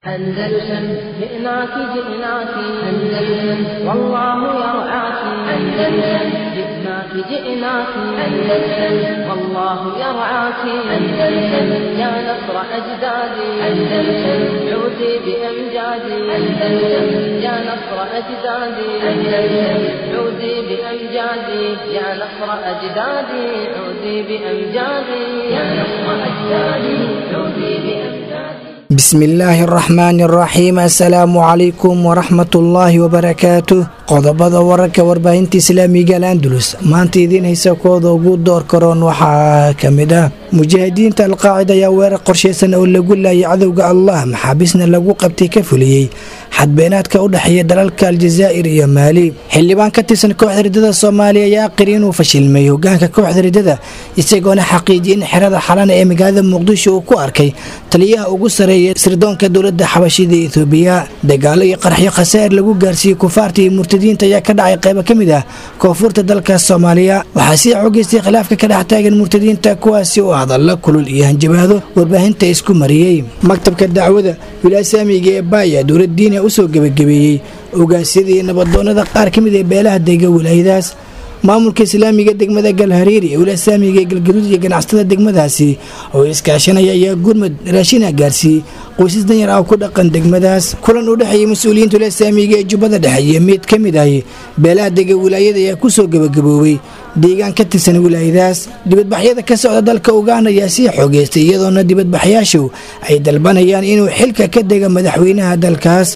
أندلسن جئناك جئناك أندلسن والله يرعاك أندلسن جئناك جئناك أندلسن والله يرعاك أندلسن يا نصر أجدادي أندلسن عودي بأمجادي أندلسن يا نصر أجدادي أندلسن عودي بأمجادي يا نصر أجدادي عودي بأمجادي يا نصر أجدادي عودي بأمجادي بسم illaahi araxmaani araxiim assalaamu calaykum waraxmatullaahi wabarakaatu qodobada wararka warbaahinta islaamiga alandulus maanta idiin haysa kooda ugu door karoon waxaa ka mid ah mujaahidiinta alqaacida ayaa weerar qorshaysan oo lagu laayay cadowga allah maxaabiisna lagu qabtay ka fuliyey xadbeenaadka u dhexeeya dalalka aljazaa'ir iyo maali xildhibaan ka tirsan kooxda ridada soomaaliya ayaa qiri inuu fashilmay hogaanka kooxda ridada isagoona xaqiijiyay in xerada xalana ee magaalada muqdisho uu ku arkay taliyaha ugu sareeya sirdoonka dowlada xabashida etoobiya dagaalo iyo qarxyo khasaa'ir lagu gaarsiiyey kufaarta iyo murtadiinta ayaa ka dhacay qaybo ka mid ah koonfurta dalka soomaaliya waxaa sii xogeystay khilaafka ka dhex taagan murtadiinta kuwaasi oo hadalla kulul iyo hanjabaado warbaahinta isku mariyey maktabka dacwada wilaasaamiga ee baaya dowlad diina usoo gebagabeeyey ogaasyadii nabadoonada qaar ka mid ee beelaha dega wilaayadaas maamulka islaamiga degmada galhariiri ee wilaasaamiga ee galgaduud iyo ganacsatada degmadaasi oo iskaashanaya ayaa gurmud raashina gaarsiiyey qoysas danyar ah ku dhaqan degmadaas kulan u dhexeeyay mas-uuliyiinta wilaasaamiga ee jubbada dhexe iyo mid ka mid ahi beelaha dega wilaayada ayaa kusoo gebagaboobay deegaan ka tirsan wilaayadaas dibadbaxyada ka socda dalka uganda ayaa sii xoogeystay iyadoona dibadbaxyaashu ay dalbanayaan inuu xilka ka dega madaxweynaha dalkaas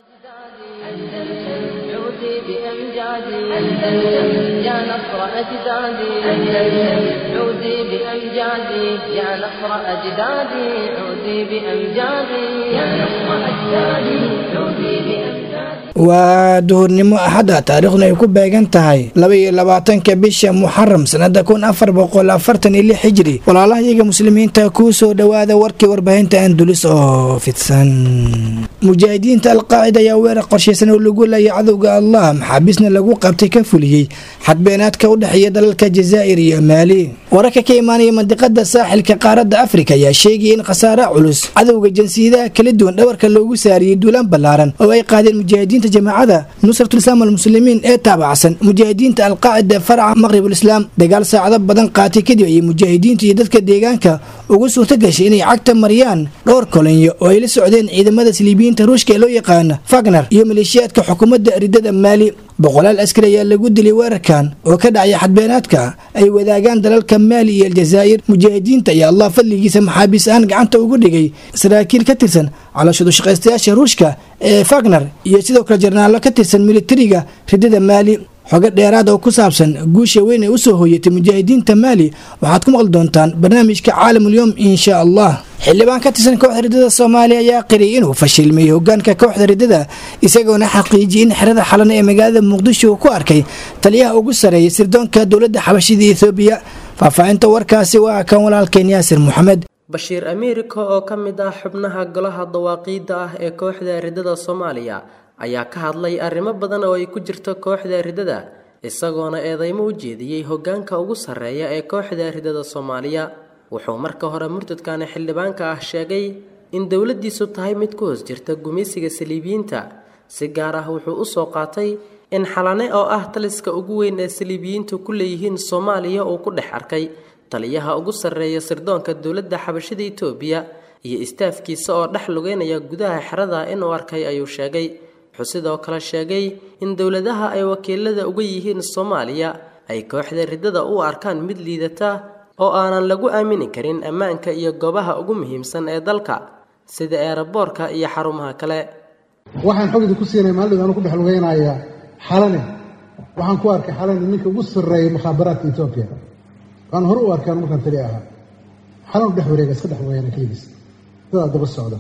عودي بأمجادي أندلسن يا نصر أجدادي أندلسن عودي بأمجادي يا نصر أجدادي عودي بأمجادي يا نصر أجدادي عودي بأمجادي waa duhurnimo axadda taariikhdu ay ku beegan tahay laba iyo labaatanka bisha muxaram sanada kun afar boqol afartan iyo lix xijiri walaalahayaga muslimiinta kuu soo dhowaada warkii warbaahinta andulis oo fidsan mujaahidiinta alqaacida ayaa weerar qorshaysan oo lagu laayay cadowga allah maxaabiisna lagu qabtay ka fuliyey xadbeenaadka u dhexeeya dalalka jazaa'ir iyo maali wararka ka imaanaya mandiqada saaxilka qaaradda afrika ayaa sheegaya in khasaare culus cadowga jinsiyadaha kala duwan dhawarka loogu saariyey duulaan ballaaran oo ay qaadeen mujaahidiinta jamaacada nusratulislaam almuslimiin ee taabacsan mujaahidiinta alqaacida farca maqribulislaam dagaal saacado badan qaatay kadib ayay mujaahidiinta iyo dadka deegaanka ugu suurto gashay inay cagta mariyaan dhowr kolonyo oo ay la socdeen ciidamada siliibiyiinta ruushka ee loo yaqaana fagner iyo maleeshiyaadka xukuumadda ridada maali boqolaal askari ayaa lagu dilay weerarkan oo ka dhacaya xadbeenaadka ay wadaagaan dalalka maali iyo aljazaa'ir mujaahidiinta ayaa allah fadligiisa maxaabiis ahaan gacanta ugu dhigay saraakiil ka tirsan calooshadu shaqaystayaasha ruushka ee fagner iyo sidoo kale jarnaallo ka tirsan militariga ridada maali xogo dheeraad oo ku saabsan guusha weyn ee usoo hooyatay mujaahidiinta maali waxaad ku maqli doontaan barnaamijka caalamulyoom insha allah xildhibaan ka tirsan kooxda ridada soomaaliya ayaa qiriyay inuu fashilmay hogaanka kooxda ridada isagoona xaqiijiyay in xerada xalana ee magaalada muqdisho uu ku arkay taliyaha ugu sareeya sirdoonka dowladda xabashida ethoobiya faahfaahinta warkaasi waa kan walaalkeen yaasir moxamed bashiir amiirika oo ka mid ah xubnaha golaha dawaaqiidda ah ee kooxda ridada soomaaliya ayaa ka hadlay arrimo badan oo ay ku jirto kooxda ridada isagoona eedeymo u jeediyey hogaanka ugu sarreeya ee kooxda ridada soomaaliya wuxuu marka hore murtadkani xildhibaanka ah sheegay in dowladdiisu tahay mid ku hoos jirta gumaysiga saliibiyiinta si gaar ah wuxuu u soo qaatay in xalane oo ah taliska ugu weyn ee saliibiyiintu ku leeyihiin soomaaliya uu ku dhex arkay taliyaha ugu sarreeya sirdoonka dowladda xabashida itoobiya iyo istaafkiisa oo dhex lugeynaya gudaha xerada inuu arkay ayuu sheegay wuxuu sidoo kale sheegay in dowladaha ay wakiilada uga yihiin soomaaliya ay kooxda ridada u arkaan mid liidata oo aanan lagu aamini karin ammaanka iyo goobaha ugu muhiimsan ee dalka sida eeraboorka iyo xarumaha kale waxaan xogida ku siinay maalidooda anu ku dhex lugeynaya xalane waxaan ku arkay xalane ninka ugu sarreeyay mukhaabaraadka etoobiya waan hore u arkaan markaan tali ahaa xalanu dhex wareega iska dhex wareegana keligiis dadaa daba socda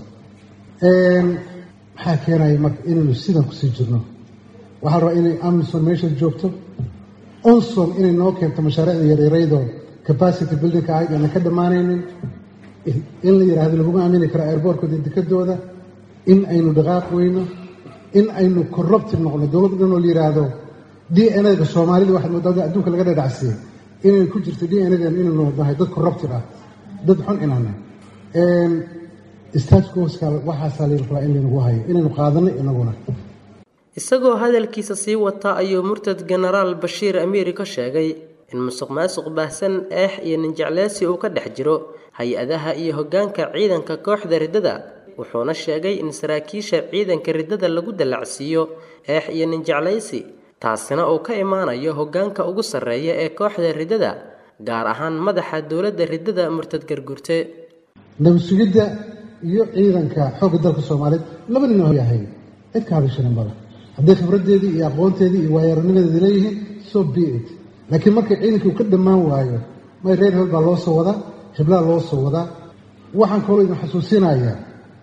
maxaa keenaya marka inaynu sidan kusii jirno waxaa la rabaa inay amison meesha joogto onson inay noo keento mashaariicda yaryaraydoo capacity buildingka ahayd aanan ka dhammaanaynin in la yidhaahdo laguma aamini karo airboortkooda dekadooda in aynu dhaqaaq weyno in aynu corrupted noqno dowlad dhan oo la yidhaahdo d n a-ga soomaalida waxaad moodaa adduunka laga dhadhacsiiyey inay ku jirto d n a-dan inaynu nahay dad corrupted ah dad xun inaana staajkooska waxaasaa la rabaa in laynagu hayo inaynu qaadano inaguna isagoo hadalkiisa sii wata ayuu murtad genaraal bashiir amiiri ka sheegay in musuq maasuq baahsan eex iyo ninjecleysi uu ka dhex jiro hay-adaha iyo hoggaanka ciidanka kooxda riddada wuxuuna sheegay in saraakiisha ciidanka riddada lagu dallacsiiyo eex iyo ninjeclaysi taasina uu ka imaanayo hoggaanka ugu sarreeya ee kooxda riddada gaar ahaan madaxa dowladda riddada murtad gargurte nabad sugidda iyo ciidanka xoogga dalka soomaaliyeed labadina yahay cid ka hadashanin badan hadday khibraddeedii iyo aqoonteedii iyo waayaranimadeedi leeyihiin so be it laakiin markay ciidankii uu ka dhammaan waayo may reer hebel baa loo soo wadaa hiblaa loo soo wadaa waxaan kaloo idin xasuusinayaa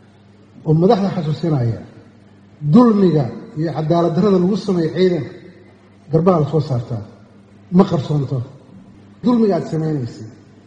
oo madaxda xasuusinaya dulmiga iyo cadaalad darrada lagu sameeyo ciidanka garbaha la soo saartaa ma qarsoonto dulmiga aad samaynaysid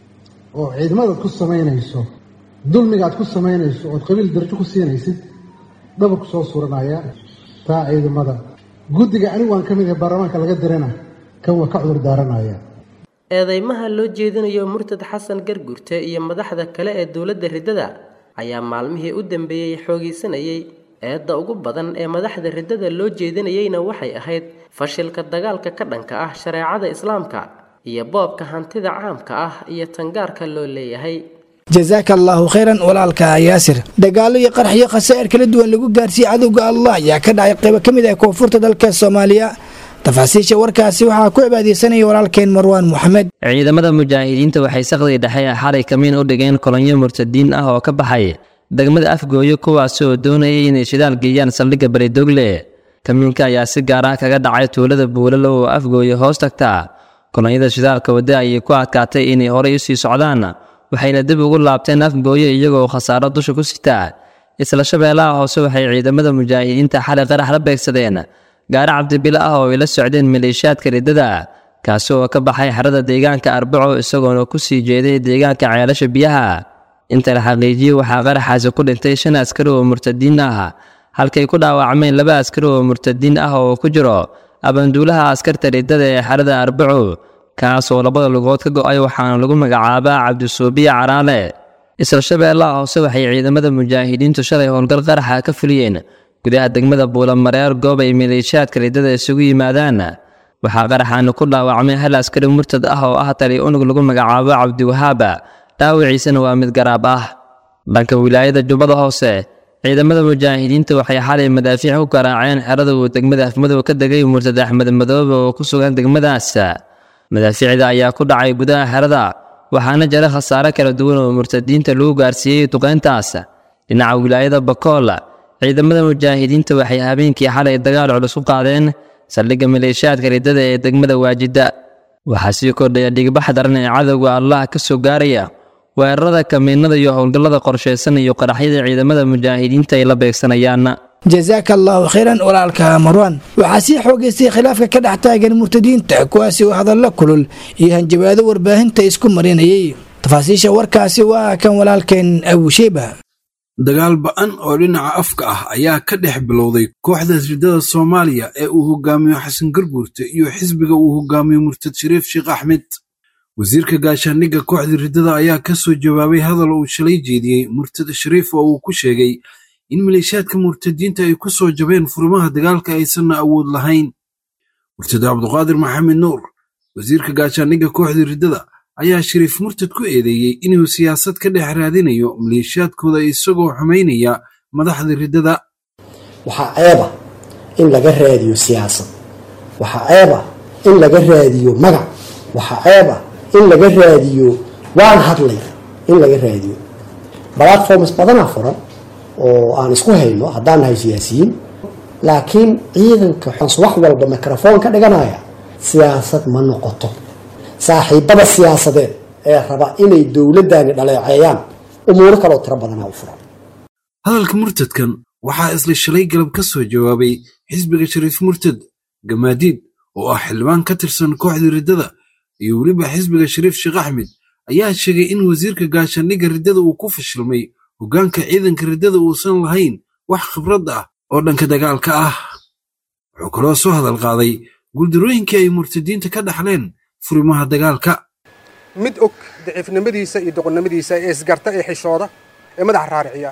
oo ciidamadaad ku samaynayso dulmiga aad ku samaynayso ood qabiil darajo ku siinaysid dhabarku soo suranaya taa ciidamada guddiga anigu waan ka mid ahay baarlamaanka laga dirana kan waa ka cudur daaranaya eedeymaha loo jeedinayo murtad xasan gargurte iyo madaxda kale ee dowladda riddada ayaa maalmihii u dambeeyey xoogaysanayay eedda ugu badan ee madaxda riddada loo jeedinayeyna waxay ahayd fashilka dagaalka ka dhanka ah shareecada islaamka iyo boobka hantida caamka ah iyo tangaarka loo leeyahay jasaaka allaahu khayran walaalka yaasir dagaalo iyo qarxiyo khasaa'ir kala duwan lagu gaarsiiyey cadowga allah ayaa ka dhacay qaybo ka mid ah koonfurta dalka soomaaliya tafaasiisha warkaasi waxaa ku cibaadeysanaya walaalkeen marwaan moxamed ciidamada mujaahidiinta waxay saqdii dhexe xalay kamiin u dhigeen kolonyo murtadiin ah oo ka baxay degmada afgooyo kuwaasi oo doonayay inay shidaal geeyaan saldhigga baridogle kamiinka ayaa si gaar ah kaga dhacay tuulada buulalo oo afgooyo hoos tagta kolonyada shidaalka wadda ayay ku adkaatay inay horey usii socdaan waxayna dib ugu laabteen afgooyo iyagoo khasaaro dusha ku sitaa isla shabeellaha hoose waxay ciidamada mujaahidiinta xalay qarax la beegsadeen gaari cabdibilo ah oo ay la socdeen maleeshiyaadka riddada kaasi oo ka baxay xerada deegaanka arbaco isagoona ku sii jeeday deegaanka ceelasha biyaha inta la xaqiijiyey waxaa qaraxaasi ku dhintay shan askari oo murtadiin ah halkay ku dhaawacmeen laba askari oo murtadiin ah oo ku jiro abanduulaha askarta riddada ee xerada arbaco kaas oo labada lugood ka go'ay waxaana lagu magacaabaa cabdisuubiya caraale isla shabeellaha hoose waxay ciidamada mujaahidiintu shalay howlgal qaraxa ka fuliyeen gudaha degmada buulamareer goob ay maleeshiyaadka riddada isugu yimaadaan waxaa qaraxaana ku dhaawacmay hal askari murtad ah oo ah tali unug lagu magacaabo cabdiwahaaba dhaawiciisana waa mid garaab ah dhanka wilaayada jubbada hoose ciidamada mujaahidiinta waxay xalay madaafiic ku garaaceen xerada uu degmada afmadow ka degay murtad axmed madoobe oo ku sugan degmadaas madaafiicda ayaa ku dhacay gudaha xerada waxaana jira khasaare kala duwan oo murtadiinta lagu gaarsiiyey duqeyntaas dhinaca wilaayada bakool ciidamada mujaahidiinta waxay habeenkii xalay dagaal culus u qaadeen saldhigga maleeshiyaadka riddada ee degmada waajida waxaa sii kordhaya dhigbax daran ee cadowga allah ka soo gaaraya weerarada kamiinada iyo howlgallada qorshaysan iyo qaraxyada ciidamada mujaahidiinta ay la beegsanayaan jasaaka allaahu khayran walaalka marwaan waxaa sii xoogaystay khilaafka ka dhex taagan murtadiinta kuwaasi oo hadallo kulul iyo hanjabaado warbaahinta isku marinayay tafaasiisha warkaasi waa kan walaalkeen abusheeba dagaal ba'an oo dhinaca afka ah ayaa ka dhex bilowday kooxda riddada soomaaliya ee uu hogaamiyo xasan garguurte iyo xisbiga uu hogaamiyo murtad shariif sheekh axmed wasiirka gaashaandhigga kooxda riddada ayaa ka soo jawaabay hadal uu shalay jeediyey murtad shariif oo uu ku sheegay in maleeshiyaadka murtadiinta ay ku soo jabeen furimaha dagaalka aysanna awood lahayn murtad cabduqaadir maxamed nuur wasiirka gaashaandhigga kooxda riddada ayaa shariif murtad ku eedeeyey inuu siyaasad ka dhex raadinayo maleeshiyaadkooda isagoo xumaynaya madaxda riddada waxaa ceeba in laga raadiyo siyaasad waxaa ceeba in laga raadiyo magac waxaa ceeba in laga raadiyo waan hadlay in laga raadiyo platforms badanaa furan oo aan isku hayno haddaan nahay siyaasiyiin laakiin ciidanka xons wax walba microfoon ka dhiganaya siyaasad ma noqoto saaxiibada siyaasadeed ee raba inay dowladdaani dhaleeceeyaan umuuro kaloo tiro badanaa u furan hadalka murtadkan waxaa isla shalay galab ka soo jawaabay xisbiga shariif murtad gamaadiid oo ah xildhibaan ka tirsan kooxda riddada iyo weliba xisbiga shariif sheekh axmed ayaa sheegay in wasiirka gaashaandhigga riddada uu ku fashilmay hoggaanka ciidanka riddada uusan lahayn wax khibrad ah oo dhanka dagaalka ah wuxuu kaloo soo hadal qaaday guuldarooyinkii ay murtadiinta ka dhaxleen furimaha dagaalka mid og daciifnimadiisa iyo doqonnimadiisa ee isgarta ee xishooda ee madaxa raariciya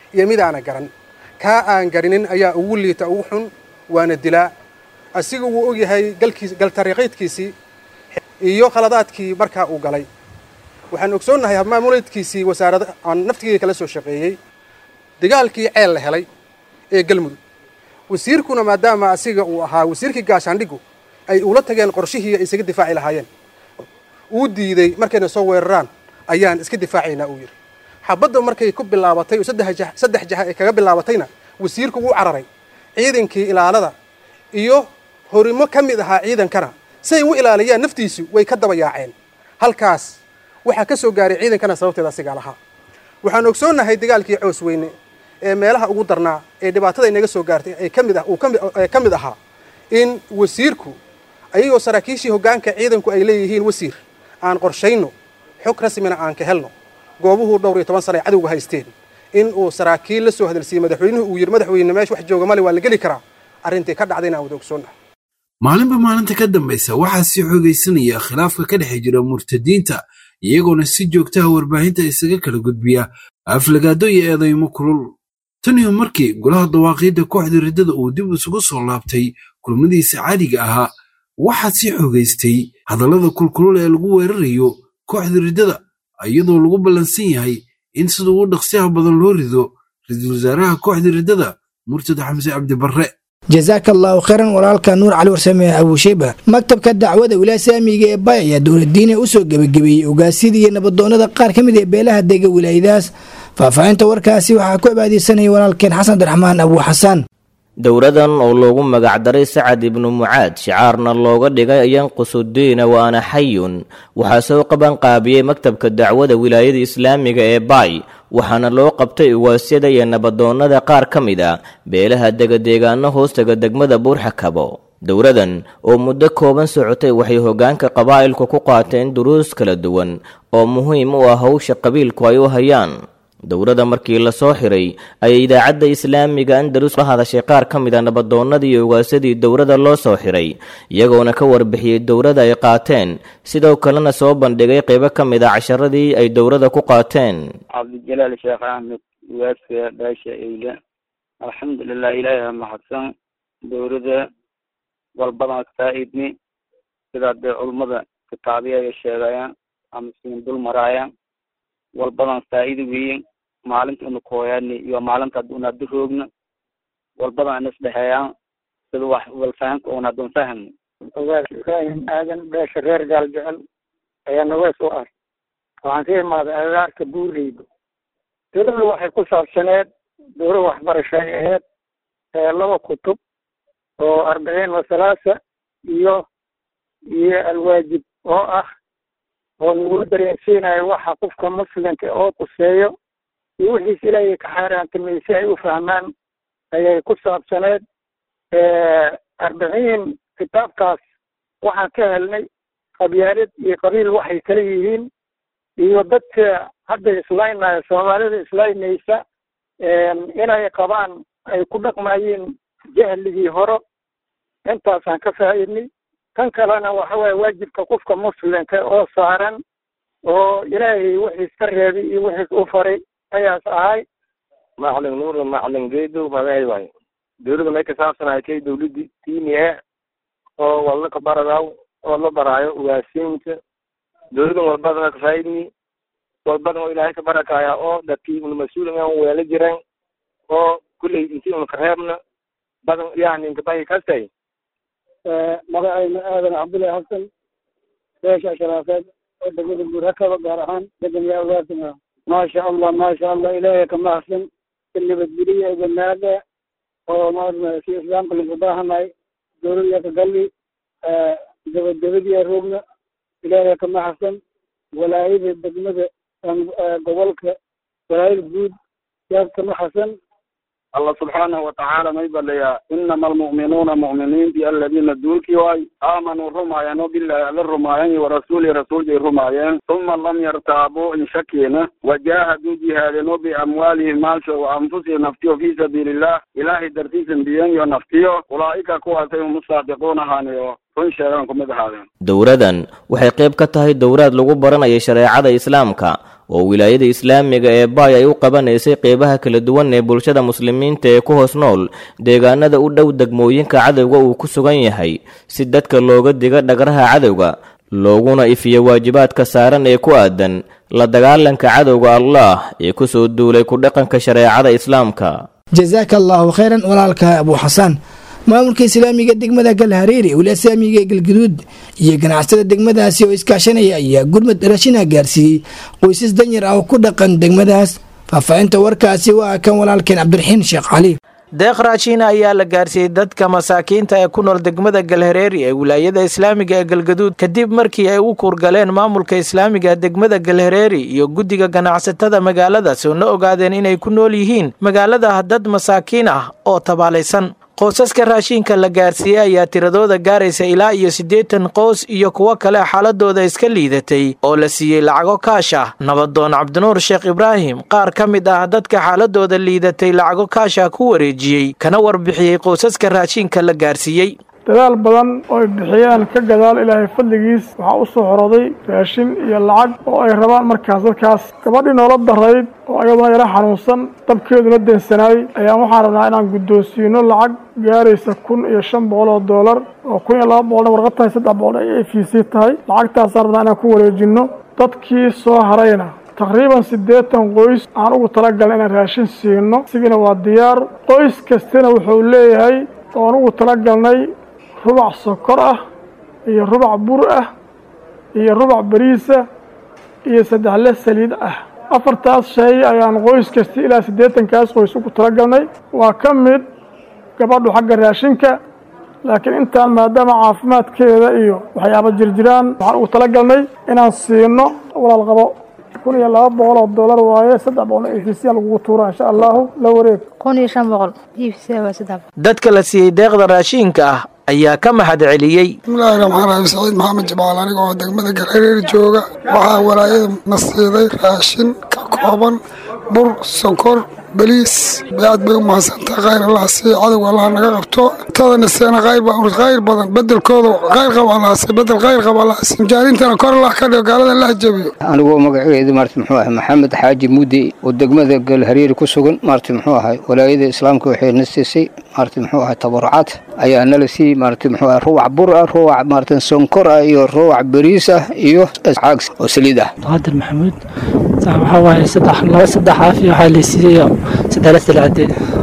iyo mid aana garan kaa aan garinin ayaa ugu liita ugu xun waana dilaa asiga wuu ogyahay galkiis galtariiqaydkiisii iyo khaladaadkii markaa uu galay waxaan ogsoonnahay habmaamuleedkiisii wasaarada aan naftigeyga kala soo shaqeeyey dagaalkii ceel la helay ee galmudug wasiirkuna maadaama asiga uu ahaa wasiirkii gaashaandhigu ay ula tageen qorshihii ay isaga difaaci lahaayeen uu diiday markayna soo weeraraan ayaan iska difaacaynaa uu yidhi xabadda markay ku bilaabatay oo saddex jaha ay kaga bilaabatayna wasiirku wuu cararay ciidankii ilaalada iyo horimo ka mid ahaa ciidankana siay u ilaaliyaan naftiisu way ka daba yaaceen halkaas waxaa ka soo gaaray ciidankana sababteeda asigaa lahaa waxaan ogsoonnahay dagaalkii coos weyne ee meelaha ugu darnaa ee dhibaatada inaga soo gaartay ay ka mid ah uu ka mid ahaa in wasiirku ayagoo saraakiishii hoggaanka ciidanku ay leeyihiin wasiir aan qorshayno xog rasmina aan ka helno goobuhuu dhowr iyo toban sana ay cadowga haysteen in uu saraakiil la soo hadalsiiyey madaxweynuhu uu yidhi madaxweyne meesha wax jooga male waa la geli karaa arrintii ka dhacdayna aan wada ogsoonnahay maalinba maalinta ka dambaysa waxaa sii xoogaysanaya khilaafka ka dhex jira murtadiinta iyagoona si joogtaha warbaahinta isaga kala gudbiya aflagaado iyo eedaymo kulul tan iyo markii golaha dawaaqiidda kooxda riddada uu dib isugu soo laabtay kulmadiisa caadiga ahaa waxaa sii xoogaystay hadallada kulkulul ee lagu weerarayo kooxda riddada iyadoo lagu ballansan yahay in sida ugu dhaqsiyaha badan loo rido ra-iisul wasaaraha kooxda riddada murtad xamse cabdibarre jasaaka allaahu khayran walaalka nuur cali warsame abuusheyba maktabka dacwada wilaaya saamiga ee bay ayaa dowladiina usoo gebagabeeyey ogaasyada iyo nabadoonnada qaar ka mid ee beelaha dega wilaayadaas faahfaahinta warkaasi waxaa ku cibaadeysanaya walaalkeen xasan abdiraxmaan abuu xasaan dowradan oo loogu magacdaray sacad ibnu mucaad shicaarna looga dhigay yanqusudiina waana xayun waxaa soo qabanqaabiyey maktabka dacwada wilaayada islaamiga ee baay waxaana loo qabtay ugaasyada iyo nabadoonnada qaar ka mid a beelaha degadeegaano hoostaga degmada buurxakabo dowradan oo muddo kooban socotay waxay hoggaanka qabaa'ilku ku qaateen duruus kala duwan oo muhiim u ah howsha qabiilku ay u hayaan dowladda markii la soo xiray ayay idaacadda islaamiga andalus la hadashay qaar ka mid a nabadoonnadii iyo ugaasadii dowladda loo soo xiray iyagoona ka warbixiyey dowladda ay qaateen sidoo kalena soo bandhigay qaybo ka mid a casharadii ay dowladda ku qaateen cabdijalaal sheekh axmed ugaaska dhaasha eyle alxamdulilah ilaahi mahadsan dowladda walbadan faa-idni sidaa dee culummada kitaabiya ay sheegayaan ama siin dul maraayaan walbadan faa-iida weyin maalinta una kooyaani iyo maalinta hadda una hadda roogna walbadan ina isdhexeeyaan sida wax walfahanka una haddan fahmno ogaas ibraahim aadan beesha reer gaal jecel ayaa nawees u ah waxaan ka imaaday agaarka buurleyda dowladda waxay ku saabsaneed dowlad waxbarasho ay ahayd laba kutub oo arbiciin wasalaasa iyo iyo alwaajib oo ah oo nagu dareensiinayo waxa qofka muslimka oo quseeyo iyo wixiis ilaahay ka xaaraantimay si ay u fahmaan ayay ku saabsaneed arbiciin kitaabkaas waxaan ka helnay qabyaalad iyo qabiil waxay kala yihiin iyo dadka hadda islaynaya soomaalida islaynaysa inay qabaan ay ku dhaqmayeen jahligii hore intaasaan ka faa'iidnay kan kalena waxa waye waajibka qofka muslimka oo saaran oo ilaahay wixiis ka reebay iyo wixiis u faray ayaas ahay macalin nuur macalin geedo magacay waayo dowladda may kasaabsanahay kay dowladdi diini e oo walna ka baradaw oo la baraayo ugaasiinta dowladdan walbadana kafaa'idni walbadan oo ilaahay ka barakaya oo dadkii una mas-uulinga weela jireen oo kulley intii una kareebna badan yani inkabahi kastay magacayna aadan cabdullahi xasan beesha sharaafeed oo degmada buurhakaba gaar ahaan deganyaa ugaasima maasha allah maasha allah ilaahay ka mahadsan si nabadgeliya banaada oo maarna si islaamka lagu baahanay dowladiya ka galli dabadabadiya roogna ilaahay ka mahadsan walaayada degmada gobolka walaayada guud yaad ka mahadsan allah subxaanahu watacaala may balayaa inama almu'minuuna mu'miniintii aladiina duulkii waay aamanuu rumaayeen oo bilahi alla rumaayeen warasuuli rasuulkay rumaayeen uma lam yartaabuu in shakiina wajaahaduu jihaadeen oo biamwaalihim maalsho wa anfusihim naftiyo fii sabiiliillah ilaahay dartiisan biyen iyo naftiyo ulaa'ika kuwaasay hum usaadiquun ahaaniyo run sheegaan kumid ahaadeen dowradan waxay qayb ka tahay dowraad lagu baranaya shareecada islaamka oo wilaayada islaamiga ee baay ay u qabanaysay qeybaha kala duwan ee bulshada muslimiinta ee ku hoos nool deegaanada u dhow degmooyinka cadowga uu ku sugan yahay si dadka looga diga dhagraha cadowga looguna ifiyo waajibaadka saaran ee ku aadan la dagaalanka cadowga allah ee ku soo duulay ku dhaqanka shareecada islaamka jazaaka allaahu khayran walaalka abuu xasaan maamulka islaamiga degmada galhareeri wili islaamiga galguduud iyo ganacsada degmadaasi oo iskaashanaya ayaa gurmad raashina gaarsiiyey qoysas danyar ah oo ku dhaqan degmadaas faahfaahinta warkaasi waa kan walaalkeen cabdiraxiin sheekh cali deeq raashiina ayaa la gaarsiiyey dadka masaakiinta ee ku nool degmada galhareeri ee wilaayada islaamiga ee galgaduud kadib markii ay u kuurgaleen maamulka islaamiga degmada galhareeri iyo guddiga ganacsatada magaaladaas oo na ogaadeen inay ku nool yihiin magaalada dad masaakiin ah oo tabaalaysan qoysaska raashiinka la gaarsiiyey ayaa tiradooda gaaraysa ilaa iyo siddeetan qoys iyo kuwo kale xaaladooda iska liidatay oo la siiyey lacago kaash ah nabadoon cabdinuur sheekh ibraahim qaar ka mid ah dadka xaaladooda liidatay lacago kaasha ku wareejiyey kana warbixiyey qoysaska raashiinka la gaarsiiyey dadaal badan oo ay bixiyeen ka gadaal ilaahay fadligiis waxaa u soo xoroday raashin iyo lacag oo ay rabaan markaas dadkaas gabadhii noola darayd oo ayaduna yara xanuunsan dabkeeduna deensanaayey ayaan waxaan rabnaa inaan guddoonsiino lacag gaaraysa kun iyo shan boqol oo doolar oo kun iyo laba boqolna warqad tahay saddex boqol ay a v c tahay lacagtaasaan rabnaa inaan ku wareejinno dadkii soo harayna taqriiban siddeetan qoys aan ugu talagalna inaan raashin siino isigina waa diyaar qoys kastina wuxuu leeyahay oon ugu talagalnay rubac sokor ah iyo rubac bur ah iyo rubac bariisa iyo saddexle saliid ah afartaas shay ayaan qoys kasta ilaa siddeetankaas qoys ugu talagalnay waa ka mid gabadhu xagga raashinka laakiin intaan maadaama caafimaadkeeda iyo waxyaaba jirjiraan waxaan ugu talagalnay inaan siino walaal qabo kun iyo laba boqol oo dollar waaye saddex boqol oo efisiya lagugu tuura insha allahu la wareeg kun iyo shan boqol efisiya waa saddex dadka la siiyey deeqda raashiinka ah ayaa ka mahad celiyey bismillaahi raxmaan raxiim saciid maxamed jamaal aniga oo degmada galhareer jooga waxaa walaayada na siiday raashin ka kooban bur sonkor baliis aad bay u mahadsantaha khayr allah siiya cadowga allah naga qabto intadana seena khayr khayr badan bedelkooda khayr qaba allah siiya bedel khayr qaba allah siiya mujaahiriintana kor allah ka dhigo gaalada allah jabiyo anigoo magaceedu maarta muxuu ahay maxamed xaaji mudde oo degmada galhareeri ku sugan maarta muxuu ahay walaayada islaamka waxay na siisay maarta muxuu ahay tabarucaad ayaa nala siiyey maarta muxuu ahay ruwac bur ah ruwac maarta sonkor ah iyo ruwac bariis ah iyo caag oo saliid ah qaadir maxamuud waxaa waaye saddex laba saddex caafi waxaa laysiiyey saddex la salcade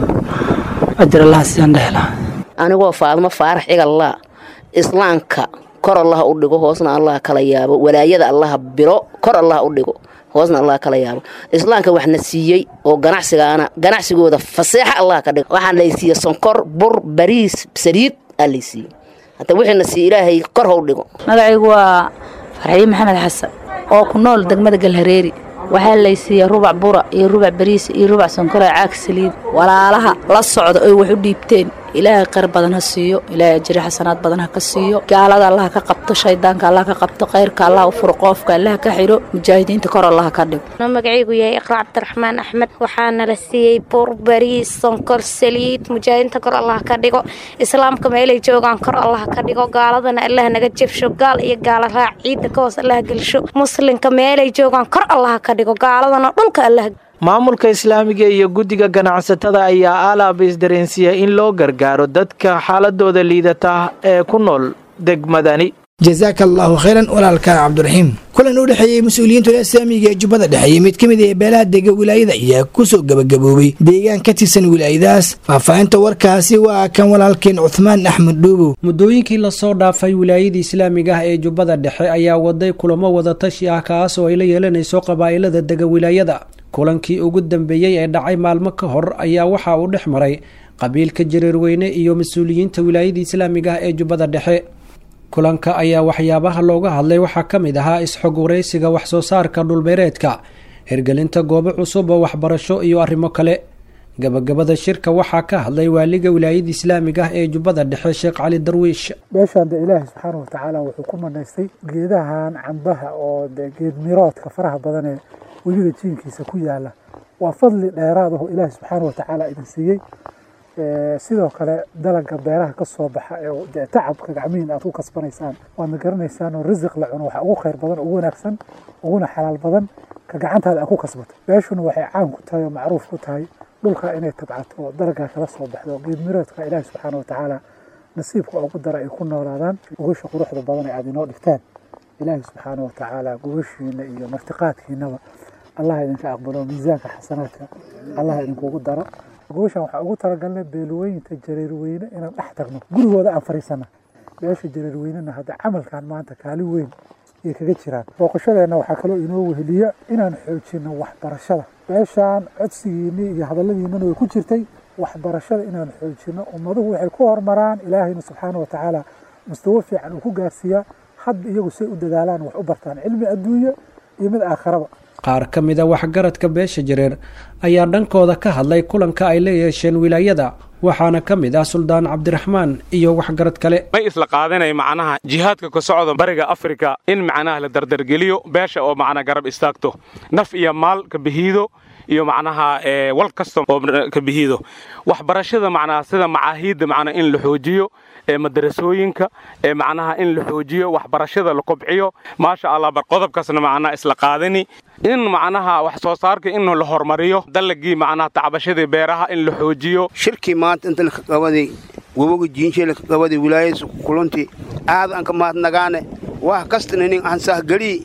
ajir allah siyaan dhehla anigoo faadmo faarax igallaa islaamka kor allah u dhigo hoosna allah kala yaabo walaayada allah biro kor allah u dhigo hoosna allah kala yaabo islaamka waxna siiyey oo ganacsigaana ganacsigooda faseexa allah ka dhigo waxaan laysiiyey sonkor bur bariis saliid aa laysiiyey hata wixiina siiye ilaahay kor how dhigo magacaygu waa farxiin maxamed xasan oo ku nool degmada galhareeri waxaa laysiiyey rubac bura iyo rubac bariis iyo rubac sonkora caag saliid walaalaha la socda oy wax u dhiibteen ilaahay khayr badan ha siiyo ilaahay ajri xasanaad badan ha ka siiyo gaalada allah ka qabto shaydaanka allah ka qabto khayrka allah u furo qoofka allah ka xidho mujaahidiinta kor allah ka dhigo magacaygu yahay iqra cabdiraxmaan axmed waxaana la siiyey bur bariis sonkor saliid mujaahidiinta kor allah ka dhigo islaamka meelay joogaan kor allah ka dhigo gaaladana allah naga jebsho gaal iyo gaala raac ciidda ka hoos allah gelsho muslimka meelay joogaan kor allah ka dhigo gaaladana dhulka allah maamulka islaamiga iyo guddiga ganacsatada ayaa aalaaba isdareensiiyay in loo gargaaro dadka xaaladooda liidata ee ku nool degmadani jazaaka allaahu khayran walaalka cabdiraxiim kulan u dhexeeyey mas-uuliyiinta islaamiga ee jubbada dhexe iyo mid ka mid ee beelaha dega wilaayada ayaa kusoo gabagaboobay deegaan ka tirsan wilaayadaas faahfaahinta warkaasi waa kan walaalkeen cuhmaan axmed dhuubow muddooyinkii lasoo dhaafay wilaayada islaamiga ah ee jubbada dhexe ayaa waday kulamo wadatashi ah kaas oo ay la yeelanayso qabaa'ilada dega wilaayada kulankii ugu dambeeyey ee dhacay maalmo ka hor ayaa waxa uu dhex maray qabiilka jareerweyne iyo mas-uuliyiinta wilaayada islaamiga ah ee jubbada dhexe kulanka ayaa waxyaabaha looga hadlay waxaa ka mid ahaa isxog waraysiga waxsoo saarka dhulbeereedka hirgelinta goobo cusub oo waxbarasho iyo arrimo kale gabagabada shirka waxaa ka hadlay waaliga wilaayada islaamiga ah ee jubbada dhexe sheekh cali darwiish meeshaan de ilaahi subxaana watacaala wuxuu ku manaystay geedahan cambaha oo de geed miroodka faraha badan ee webiga jiinkiisa ku yaala waa fadli dheeraad aho ilaahi subxaana watacaala idin siiyey sidoo kale dalaga beeraha ka soo baxa ee dee tacabka gacmihiin aad ku kasbanaysaan waadna garanaysaan oo risiq la cuno waxa ugu khayr badan ugu wanaagsan uguna xalaal badan ka gacantaada aad ku kasbato beeshuna waxay caan ku tahay oo macruuf ku tahay dhulka inay tabcato oo dalagaa kala soo baxdo geed miroodka ilaahi subxaana watacaala nasiibka ugu dara ay ku noolaadaan gogasha quruxda badan ee aad inoo dhigtaan ilaahi subxaana watacaala gogashiina iyo martiqaadkiinaba allah idinka aqbalo miisaanka xasanaadka allah idinkugu daro gogashan waxaa ugu talagalnay beelweyinta jareerweyne inaan dhex tagno gurigooda aan fariisana beesha jareerweynena hadda camalkan maanta kaalin weyn ay kaga jiraan booqashadeenna waxaa kaloo inoo weheliya inaan xoojino waxbarashada beeshaan codsigiinii iyo hadalladiinana way ku jirtay waxbarashada inaan xoojino ummaduhu waxay ku horumaraan ilaahayna subxaana watacaala mustawo fiican uu ku gaarsiiyaa hadba iyagu say u dadaalaan wax u bartaan cilmi adduunye iyo mid aakharaba qaar ka mid a waxgaradka beesha jareer ayaa dhankooda ka hadlay kulanka ay la yeesheen wilaayada waxaana ka mid ah suldaan cabdiraxmaan iyo waxgarad kale may isla qaadanay macnaha jihaadka ka socda bariga afrika in macnaha la dardargeliyo beesha oo macnaa garab istaagto naf iyo maal ka bihiido iyo macnaha wal kasta oo ka bihiido waxbarashada macnaha sida macaahiidda macnaa in la xoojiyo ee madarasooyinka ee macnaha in la xoojiyo waxbarashada la kobciyo maasha allah bar qodobkaasna macnaha isla qaadani in macnaha wax soo saarka in la hormariyo dalagii macnaha tacbashadii beeraha in la xoojiyo shirkii maanta inta laka qabaday waboga jiinshe laka qabaday wilaayadiisa kulanti aad aan ka mahadnagaane wax kastana nin aan sahgelii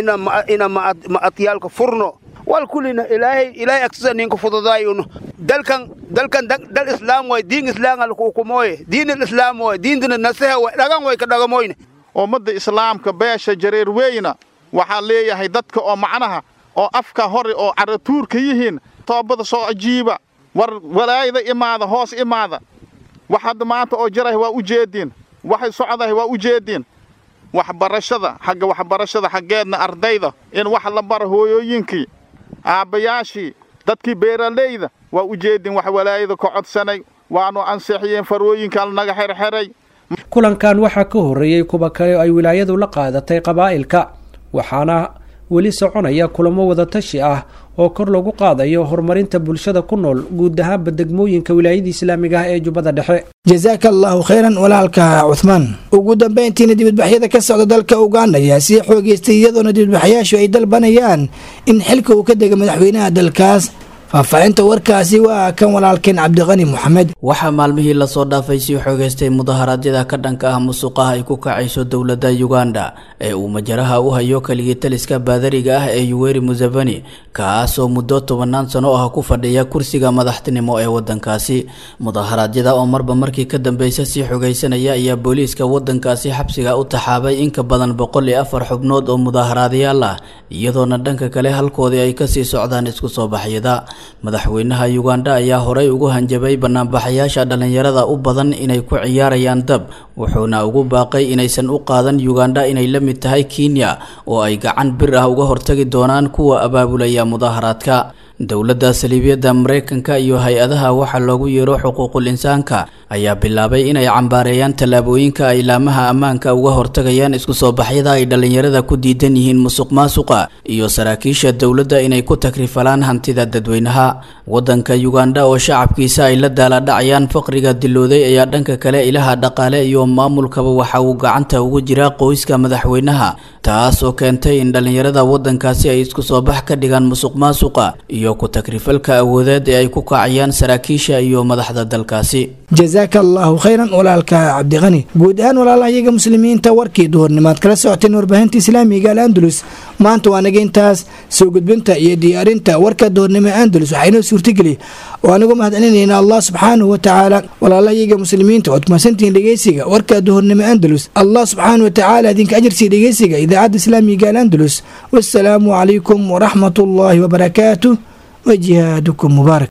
ina ma'adyaalka furno wal kulina ilaahay ilaahay agsisa ninka fududaayuno dalkan dalkan dal islaam way diin islaam al hukumooye diin islaam way diintana nasaha way dhagan way ka dhagamoyne ummadda islaamka beesha jareer weyna waxaa leeyahay dadka oo macnaha oo afka hore oo caratuurka yihiin toobada soo ajiiba war walaayada imaada hoos imaada wax hadda maanta oo jirahay waa u jeediin waxay socdahay waa u jeediin waxbarashada xagga waxbarashada xaggeedna ardayda in wax la bara hooyooyinkii aabbayaashii dadkii beeralayda waa u jeedin wax walaayada ka codsanay waanu ansixiyeen farooyinkan naga xerxeray kulankan waxaa ka horreeyey kuwa kale ay wilaayadu la qaadatay qabaa'ilka waxaana weli soconaya kulamo wadatashi ah oo kor lagu qaadayo horumarinta bulshada ku nool guud ahaanba degmooyinka wilaayada islaamiga ah ee jubbada dhexe jasaaka allaahu khayran walaalka cuhmaan ugu dambayntiina dibadbaxyada ka socda dalka uganda ayaa sii xoogeystay iyadoona dibadbaxyaashu ay dalbanayaan in xilka uu ka dega madaxweynaha dalkaas faahfaahinta warkaasi waa kan walaalkeen cabdiqani moxamed waxaa maalmihii lasoo dhaafay sii xoogeystay mudaharaadyada ka dhanka ah musuqaha ay ku kacayso dowladda uganda ee uu majaraha u hayo keligii taliska baadariga ah ee yuweri museveni kaasoo muddo tobanaan sano ah ku fadhiya kursiga madaxtinimo ee wadankaasi mudaharaadyada oo marba markii ka dambeysa sii xogeysanaya ayaa booliiska wadankaasi xabsiga u taxaabay in ka badan boqol iyo afar xubnood oo mudaaharaadayaal ah iyadoona dhanka kale halkoodii ay kasii socdaan isku soo baxyada madaxweynaha uganda ayaa horey ugu hanjabay banaanbaxayaasha dhallinyarada u badan inay ku ciyaarayaan dab wuxuuna ugu baaqay inaysan u qaadan uganda inay la mid tahay kenya oo ay gacan bir ah uga hortagi doonaan kuwa abaabulaya mudaaharaadka dowladda saliibiyadda mareykanka iyo hay-adaha waxaa loogu yeero xuquuqul insaanka ayaa bilaabay inay cambaareeyaan tallaabooyinka ay laamaha ammaanka uga hortagayaan isku soo baxyada ay dhallinyarada ku diidan yihiin musuq maasuqa iyo saraakiisha dowladda inay ku takrifalaan hantida dadweynaha waddanka uganda oo shacabkiisa ay la daaladhacayaan faqriga dilooday ayaa dhanka kale ilaha dhaqaale iyo maamulkaba waxa uu gacanta ugu jiraa qoyska madaxweynaha taas oo keentay in dhallinyarada waddankaasi ay isku soo bax ka dhigaan musuq maasuqa iyo ku takrifalka awoodeed ee ay ku kacayaan saraakiisha iyo madaxda dalkaasi jasaaka allaahu khayran walaalka cabdiqani guud ahaan walaalahayaga muslimiinta warkii duhurnimaad kala socoteen warbaahinta islaamiga al'andalus maanta waa naga intaas soo gudbinta iyo diyaarinta warka duhurnimo andalus waxaa inoo suurtageli oo anigu mahadcelinayna allah subxaanahu watacaala walaalahayaga muslimiinta ood mahadsantihiin dhegeysiga warka duhurnimo andalus allah subxaanahu watacaala idinka ajarsiiya dhegeysiga idaacadda islaamiga al'andalus wassalaamu calaykum waraxmat ullaahi wabarakaatuh وجهادكم مبارك